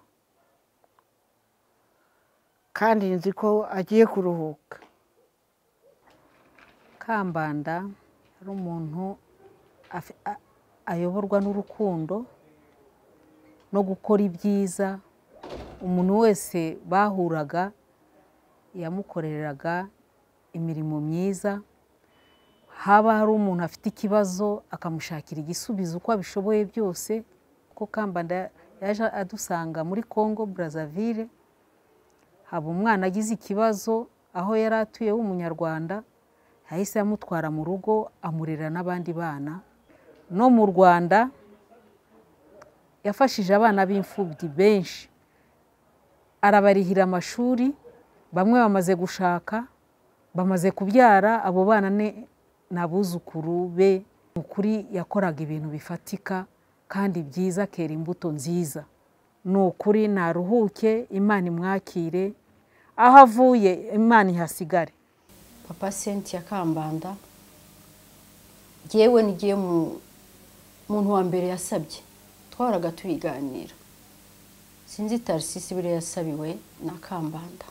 kandi nzi ko agiye kuruhuka kambanda ari umuntu ayoborwa n'urukundo no gukora ibyiza umuntu wese bahuraga yamukoreraga imirimo myiza haba hari umuntu afite ikibazo akamushakira igisubizo uko abishoboye byose kuko kambanda yaje adusanga muri congo brazzaville haba umwana agize ikibazo aho yari atuye w'umunyarwanda yahise amutwara mu rugo amurera n'abandi bana no mu rwanda yafashije abana b'imfubyi benshi arabarihira amashuri bamwe bamaze gushaka bamaze kubyara abo bana ni abuzukuru be mu kuri yakoraga ibintu bifatika kandi byiza akera imbuto nziza ni ukuri naruhuke imana imwakire aho avuye imana ihasigare papa senti ya kambanda ngewe n'igihe muntu wa mbere yasabye twahoraga tubiganira sinzi tarisisi buriya yasabiwe na kambanda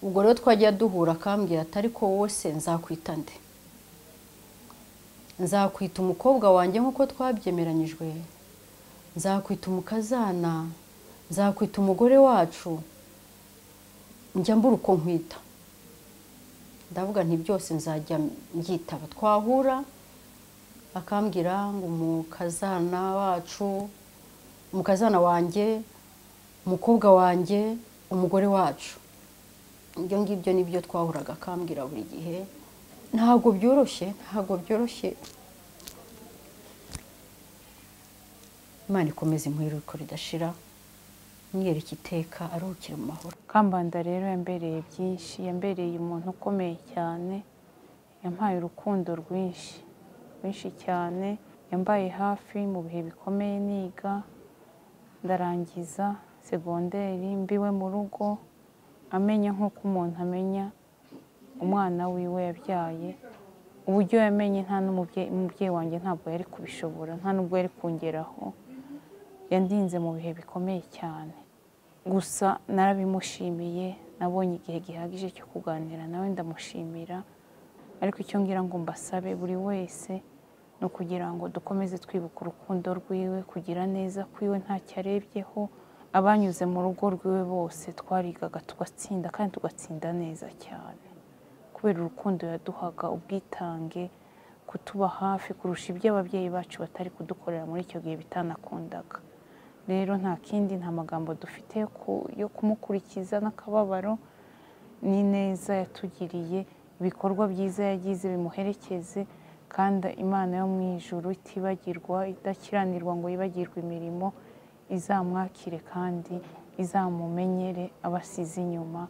ubwo rero twajya duhura akambwira atari ko wose nzakwita nde nzakwita umukobwa wanjye nk'uko twabyemeranyijwe nzakwita umukazana nzakwita umugore wacu njya mbura uko nkwita ndavuga nti byose nzajya mbyitaba twahura akambwira ngo umukazana wacu umukazana wanjye umukobwa wanjye umugore wacu ibyo ngibyo ni byo twahuraga akambwira buri gihe ntabwo byoroshye ntabwo byoroshye imana ikomeze impuruko ridashira mwereke iteka aruhukire mu mahoro kambanda rero yambereye byinshi yambereye umuntu ukomeye cyane yampaye urukundo rwinshi rwinshi cyane yambaye hafi mu bihe bikomeye niga ndarangiza segonderi mbiwe mu rugo amenya nk'uko umuntu amenya umwana wiwe yabyaye uburyo yamenye nta n'umubyeyi umubyeyi wanjye ntabwo yari kubishobora nta n'ubwo yari kungeraho yandinze mu bihe bikomeye cyane gusa narabimushimiye nabonye igihe gihagije cyo kuganira nawe ndamushimira ariko icyo ngira ngo mbasabe buri wese ni ukugira ngo dukomeze twibuka urukundo rwiwe kugira neza kwiwe ntacyo arebyeho abanyuze mu rugo rwiwe bose twarigaga tugatsinda kandi tugatsinda neza cyane kubera urukundo yaduhaga ubwitange kutuba hafi kurusha ibyo ababyeyi bacu batari kudukorera muri icyo gihe bitanakundaga rero nta kindi nta magambo dufite yo kumukurikiza n'akababaro ni neza yatugiriye ibikorwa byiza yagize bimuherekeze kandi imana yo mu ijuru itibagirwa idakiranirwa ngo yibagirwe imirimo izamwakire kandi izamumenyere abasize inyuma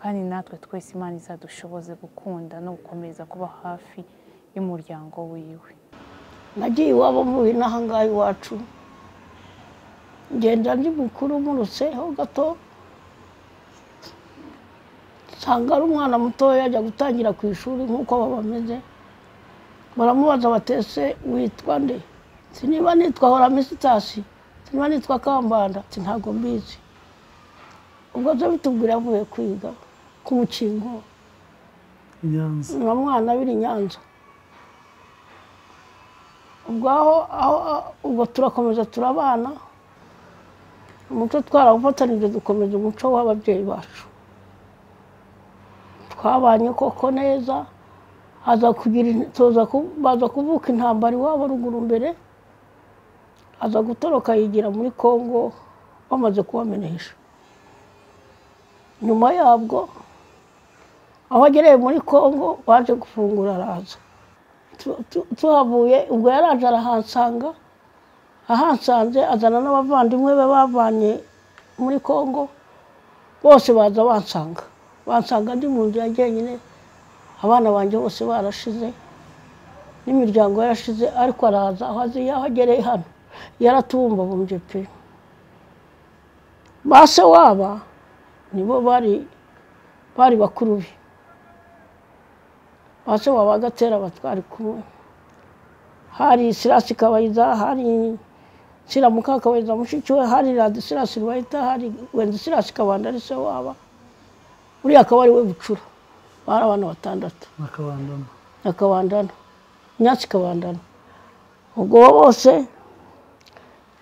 kandi natwe twese imana izadushoboze gukunda no gukomeza kuba hafi y'umuryango wiwe nagiye iwabo mvuye n'ahangaha iwacu ngenda ndi mukuru murutseho gato nsanga ari umwana mutoya ajya gutangira ku ishuri nk'uko bameze baramubaza batese witwa nde niba nitwa horamisitasi niba nitwa kambanda ntabwo mbizi ubwo byo bitubwira avuye kwiga ku mukingo na mwana biri nyanza ubwo aho ubwo turakomeza turabana umuco twarawufatanije dukomeza umuco w'ababyeyi bacu twabanye koko neza baza kuvuka intambara iwabo ruguru mbere aza gutoroka yigira muri congo bamaze kubamenesha nyuma yabwo aho agereye muri congo baje gufungura araza tuhavuye ubwo yaraje arahansanga ahansanze azana n'abavandimwe be bavanye muri congo bose baza bansanga bansanga ndi mu nzu ya jyenyine abana banjye bose barashize n'imiryango yarashize ariko araza aho azi aho agereye hano yaratubumbabumbye pe ba se waba nibo bari bari bakuru be ba se waba agatera batwari kumwe hari sirasi kabayiza hari siramuka kabayiza mushiki we hari radi sirasi rubayita hari wenzi sirasi kabanda ari se waba uriya akaba ari we bucura bari abana batandatu nyakabandana nyatsi kabandana ubwo bose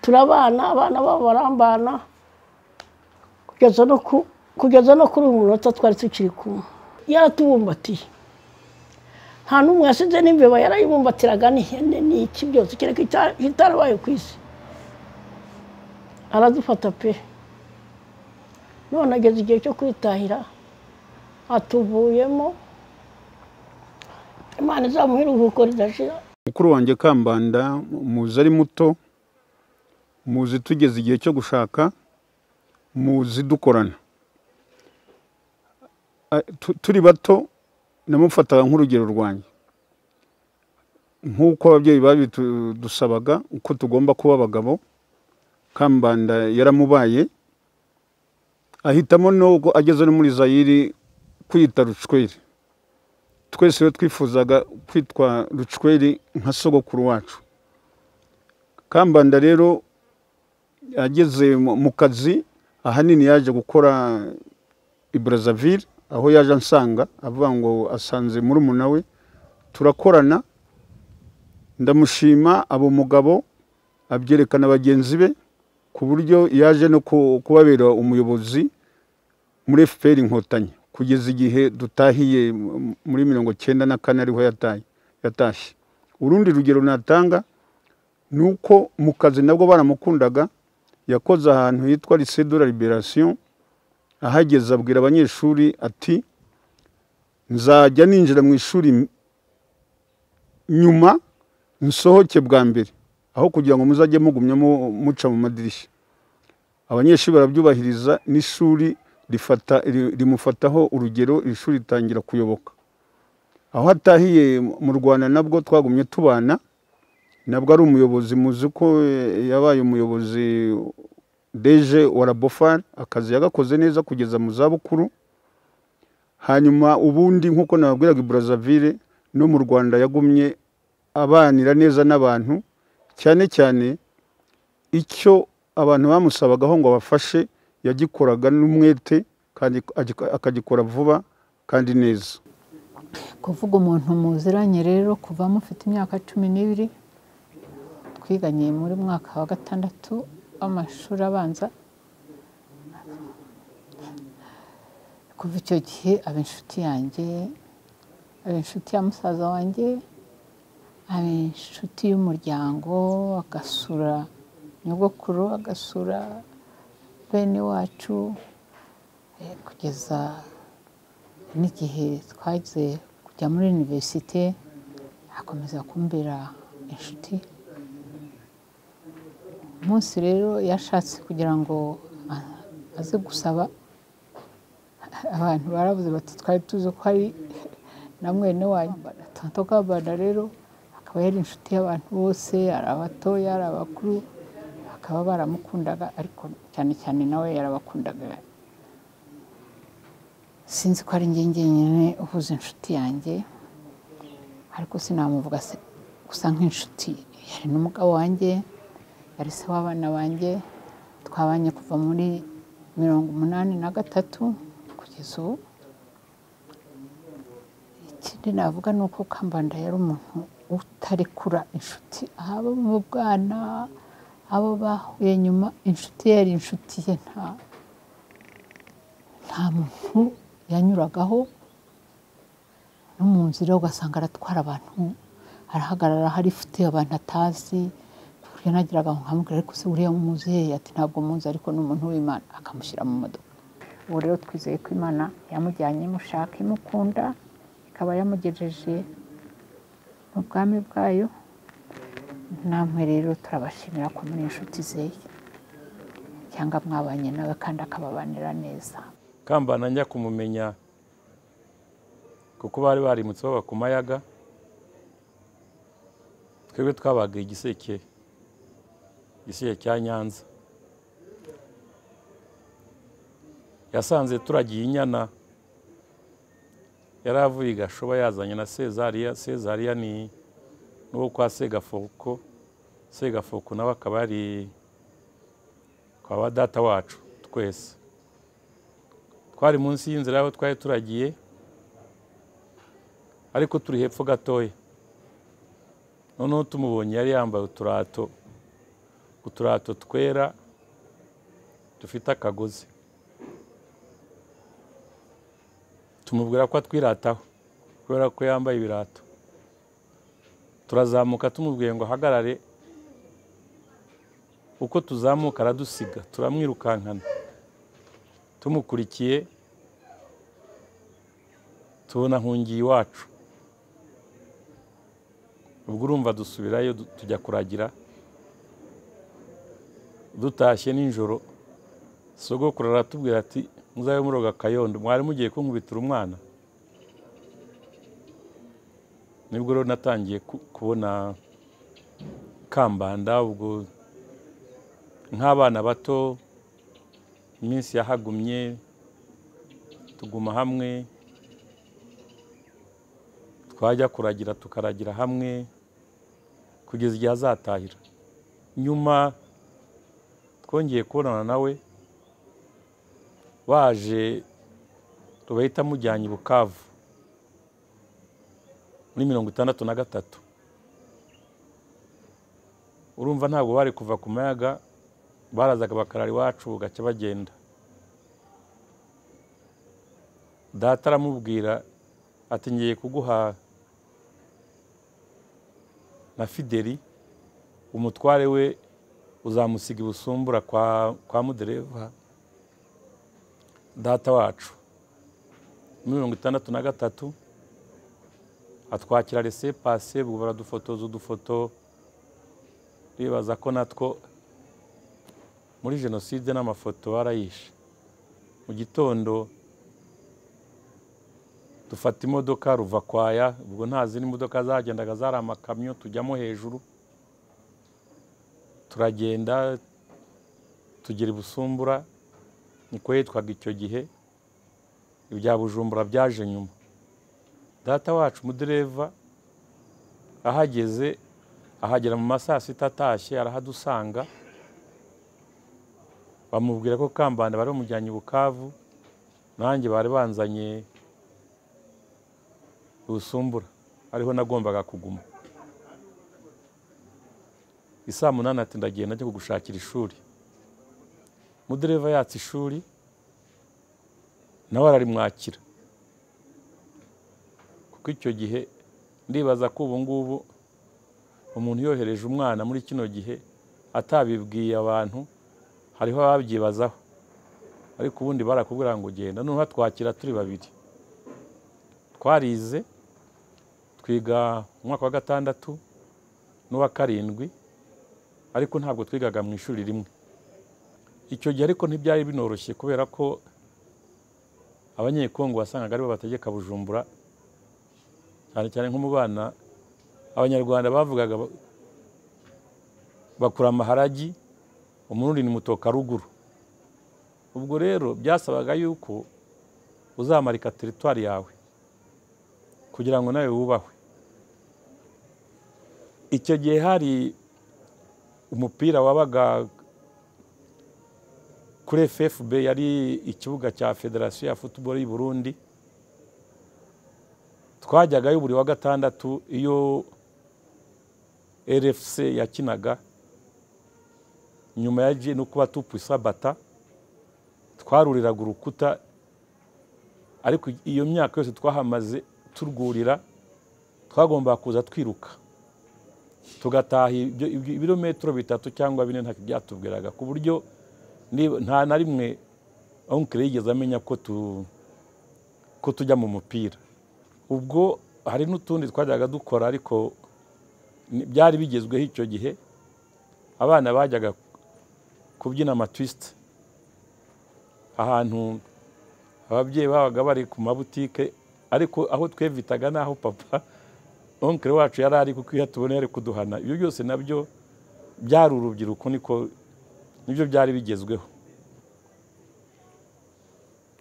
turabana abana babo barambana kugeza no kuri uyu munota twari tukiri kumwe yaratubumbatiye nta n'umwe yasize n'imbeba yarayibumbatiraga n'ihene n'iki byose kereka itarabaye ku isi aradufata pe none ageze igihe cyo kwitahira atuvuyemo imana izamuhe iruhuko ridashira mukuru wanjye kambanda muzi ari muto muzi tugeze igihe cyo gushaka muzi dukorana turi bato namufataga nk'urugero rwanjye nk'uko ababyeyi babidusabaga uko tugomba kuba abagabo kambanda yaramubaye ahitamo nubwo ageze no muri zayiri kwita rucweri twese rero twifuzaga kwitwa rucweri nka sogokuru wacu kambanda rero ageze mu kazi ahanini yaje gukora i Brazzaville aho yaje ansanga avuga ngo asanze muri we turakorana ndamushima aba umugabo abyerekana bagenzi be ku buryo yaje no ku- kubabera umuyobozi muri FPR inkotanyi kugeza igihe dutahiye m- muri mirongo cyenda na kane ariho yataye yatashye urundi rugero natanga ni uko mu kazi nabwo baramukundaga yakoze ahantu hitwa Lycée de la Liberation ahageze abwira abanyeshuri ati nzajya ninjira mu ishuri nyuma nsohoke bwa mbere aho kugira ngo muzajye mugumya mu- muca mu madirishya abanyeshuri barabyubahiriza n'ishuri rifata ri- rimufataho urugero iri shuri ritangira kuyoboka aho atahiye mu rwanda nabwo twagumye tubana nabwo ari umuyobozi muzi ko eh, yabaye umuyobozi deje wa rabofari akazi yagakoze neza kugeza mu zabukuru hanyuma ubundi nk'uko nababwiraga i Brazzaville no mu rwanda yagumye abanira neza n'abantu cyane cyane icyo abantu bamusabagaho ngo abafashe yagikoraga n'umwete kandi agik- akagikora vuba kandi neza kuvuga umuntu muziranye rero kuva mufite imyaka cumi n'ibiri twiganye muri mwaka wa gatandatu w'amashuri abanza kuva icyo gihe aba inshuti yanjye aba inshuti ya musaza wanjye aba inshuti y'umuryango agasura nyogokuru agasura bene wacu eh, kugeza n'igihe twagize kujya muri iniverisite akomeza kumbera inshuti umunsi rero yashatse kugira ngo a- aze gusaba abantu barabuze bati twari tuzi ko hari na mwene wanyu tonto kabanda rero akaba yari inshuti y'abantu bose ari abatoya ari abakuru bakaba baramukundaga ariko cyane cyane nawe yarabakundaga sinzi ko ari njye njyenyine uhuza inshuti yanjye ariko sinamuvuga se gusa nk'inshuti yari n'umugabo wanjye yari se w'abana banjye twabanye kuva muri mirongo umunani na gatatu kugeza ubu ikindi navuga ni uko kambanda yari umuntu utarekura inshuti haba mu bwana abo bahuye nyuma inshuti ye yari inshuti ye nta nta muntu yanyuragaho no mu nzira ugasanga aratwara abantu arahagarara hari ifite abantu atazi ku buryo nagiraga ngo nkamubwira ariko se uriya muzehe ati ntabwo muzi ariko ni umuntu w'imana akamushyira mu modoka ubu rero twizeye ko imana yamujyanye imushaka imukunda ikaba yamugejeje mu bwami bwayo namwe rero turabashimira ko muri inshuti ze cyangwa mwabanye nawe kandi akababanira neza kambana njya kumumenya kuko bari barimutse baba ku mayaga twebwe twabaga igiseke igiseke cya nyanza yasanze turagiye inyana yari avuye i gashoba yazanye na sezariya sezariya ni n'uwo kwa segafoko segafoko nawe akaba ari kwa ba data wacu twese twari munsi y'inzira aho twari turagiye ariko turi hepfo gatoya noneho tumubonye yari yambaye uturato uturato twera dufite akagozi tumubwira ko atwirataho kubera ko yambaye ibirato turazamuka tumubwiye ngo ahagarare uko tuzamuka aradusiga turamwirukankana tumukurikiye tubona ahungiye iwacu ubwo urumva dusubirayo du- tujya kuragira dutashye nijoro sogokuru aratubwira ati muzabe muroga akayondo mwari mugiye kunkubitira umwana nibwo rero natangiye ku- kubona kambanda ubwo nk'abana bato iminsi yahagumye tuguma hamwe twajya kuragira tukaragira hamwe kugeza igihe azatahira nyuma twongeye kubonana nawe waje tubahita mujyanye i bukavu muri mirongo itandatu na gatatu urumva ntabwo bari kuva ku mayaga barazaga bakarara iwacu gake bagenda data aramubwira ati ngiye kuguha na fideli umutware we uzamusiga ibusumbura kwa kwa mudereva data wacu muri mirongo itandatu na gatatu atwakira rese pase ubwo baradufotoza udufoto bibaza ko natwo muri jenoside n'amafoto barayishe mu gitondo dufata imodoka ruva kwaya ubwo nta zindi modoka zagendaga zari amakamyo tujyamo hejuru turagenda tugira ibusumbura niko yitwaga icyo gihe ibya bujumbura byaje nyuma data wacu umudereva ahageze ahagera mu masaa sita atashye arahadusanga bamubwira ko kambanda bari bamujyanye i bukavu nanjye bari banzanye ubusumbura ariho nagombaga kuguma isaa munani ati ndagiye najya kugushakira ishuri mudereva yatse ishuri nawe ararimwakira kuko icyo gihe ndibaza ko ubu ngubu umuntu yohereje umwana muri kino gihe atabibwiye abantu hariho ababyibazaho ariko ubundi barakubwira ngo ugenda noneho twakira turi babiri twarize twiga umwaka wa gatandatu n'uwa karindwi ariko ntabwo twigaga mu ishuri rimwe icyo gihe ariko ntibyari binoroshye kubera ko abanyekongo wasangaga aribo bategeka bujumbura cyane cyane nko mu bana abanyarwanda bavugaga bakura amaharagi umurundi ni mutoka ruguru ubwo rero byasabaga yuko uzamarika teritwari yawe kugira ngo nawe wubahwe icyo gihe hari umupira wabaga kuri ffb yari ikibuga cya federasiyo ya futuboro y'u burundi twajyagayo buri wa gatandatu iyo rfc yakinaga nyuma ya ji no kuba tupwisabata twaruriraga urukuta ariko iyo myaka yose twahamaze turwurira twagomba kuza twiruka tugataha ibirometero bitatu cyangwa bine ntacyo byatubwiraga ku buryo nta na rimwe onkire yigeze amenya ko tujya mu mupira ubwo hari n'utundi twajyaga dukora ariko byari bigezweho icyo gihe abana bajyaga kubyina amatwisite ahantu ababyeyi babaga bari ku mabutike ariko aho twevitaga naho papa onkere wacu yari ari kuko iyo tubona yari kuduhana ibyo byose nabyo byari urubyiruko niko nibyo byari bigezweho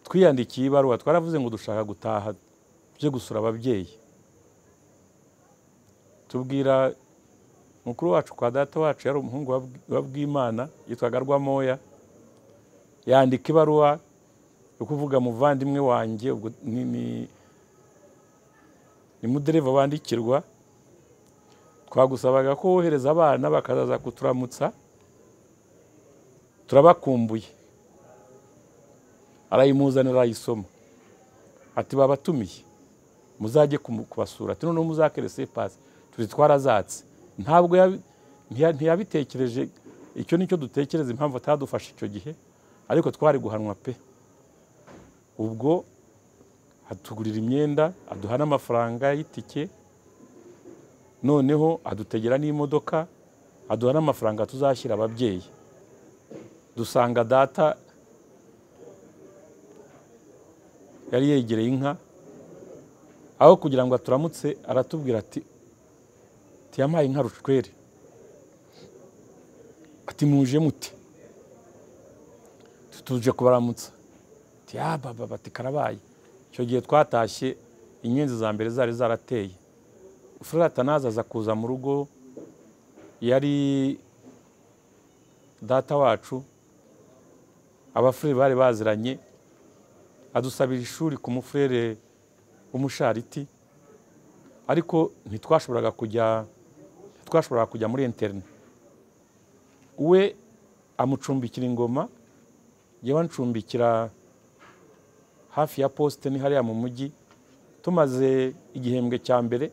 twiyandikiye ibaruwa twaravuze ngo dushaka gutaha byo gusura ababyeyi tubwira mukuru wacu kwa data wacu yari umuhungu wa bwimana yitwaga rwamoya yandika ibaruwa yo kuvuga muvandimwe wanjye ubwo ni ni mudereva bandikirwa twagusabaga ko wohereza abana bakazaza kuturamutsa turabakumbuye arayimuzanira arayisoma ati babatumiye muzajye kubasura ati noneho muzakere sepasi turi twarazatse ntabwo ntiyabitekereje icyo nicyo dutekereza impamvu atadufashe icyo gihe ariko twari guhanwa pe ubwo atugurira imyenda aduha n'amafaranga y'itike noneho adutegera n'imodoka aduha n'amafaranga tuzashyira ababyeyi dusanga data yari yegereye inka aho kugira ngo aturamutse aratubwira ati tiyampaye inka rushwere ati muje muti tuje kubaramutsa tiyababa bati karabaye icyo gihe twatashye inyenzi za mbere zari zarateye atanazi aza kuza mu rugo yari data wacu abafurere bari baziranye adusabira ishuri ku mufurere w'umushariti ariko ntitwashoboraga kujya ntitwashoboraga kujya muri interineti we amucumbikira ingoma yewe ancumbikira hafi ya posite ni hariya mu mujyi tumaze igihembwe cya mbere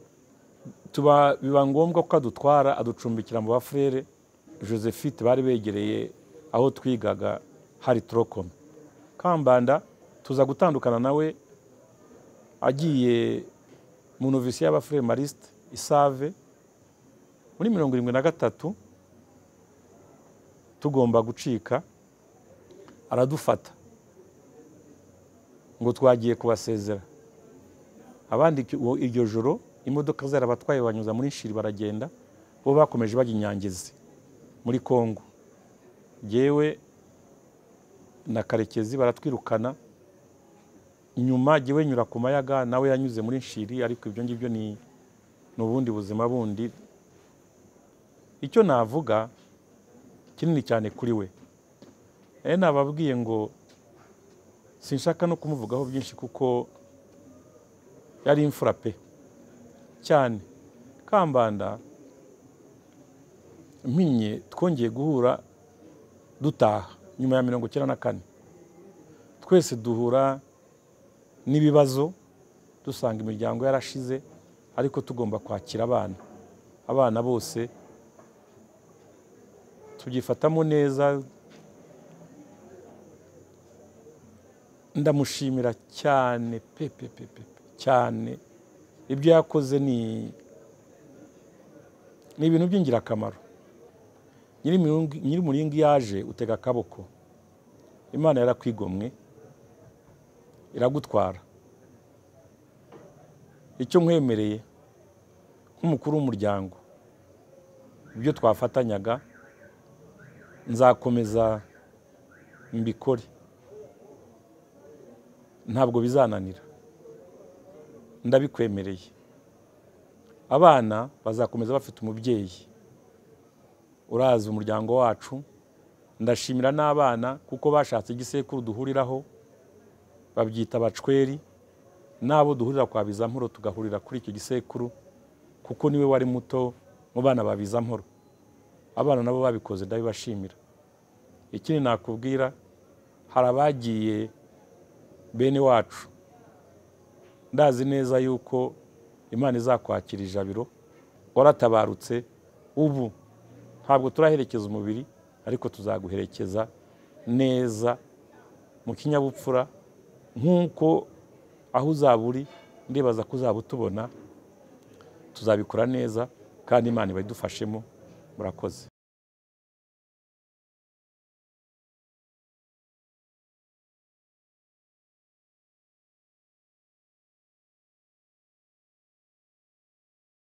tuba biba ngombwa ko adutwara aducumbikira mu bafurere josephine bari begereye aho twigaga hari turokome kambanda tuza gutandukana nawe agiye mu novisi y'abafurere marisite isave muri mirongo irindwi na gatatu tugomba gucika aradufata ngo twagiye kubasezera abandi iryo joro imodoka zari abatwaye banyuza muri shiri baragenda bo bakomeje bajya inyangizi muri congo yewe na karekezi baratwirukana nyuma yewe nyura ku mayaga nawe yanyuze muri shiri ariko ibyo ngibyo ni ubundi buzima bundi icyo navuga kinini cyane kuri we nababwiye ngo sinshaka no kumuvugaho byinshi kuko yari imfura pe cyane kambanda mpinye twongeye guhura dutaha nyuma ya mirongo icyenda na kane twese duhura n'ibibazo dusanga imiryango yarashize ariko tugomba kwakira abana abana bose tubyifatamo neza ndamushimira cyane pepe pepe cyane ibyo yakoze ni ni ibintu by'ingirakamaro nyir'umuringi yaje utega akaboko imana yarakwigomwe iragutwara icyo nkwemereye nk'umukuru w'umuryango ibyo twafatanyaga nzakomeza mbikore ntabwo bizananira ndabikwemereye abana bazakomeza bafite umubyeyi uraza umuryango wacu ndashimira n'abana kuko bashatse igisekuru duhuriraho babyita bacweri n'abo duhurira kwa bizamporo tugahurira kuri icyo gisekuru kuko niwe wari muto mu bana ba bizamporo abana nabo babikoze ndabibashimira ikindi nakubwira hari abagiye bene wacu ndazi neza yuko imana izakwakira ijabiro waratabarutse ubu ntabwo turaherekeza umubiri ariko tuzaguherekeza neza mu kinyabupfura nk'uko aho uzaba uri ndibaza ko uzaba utubona tuzabikora neza kandi imana iba idufashemo murakoze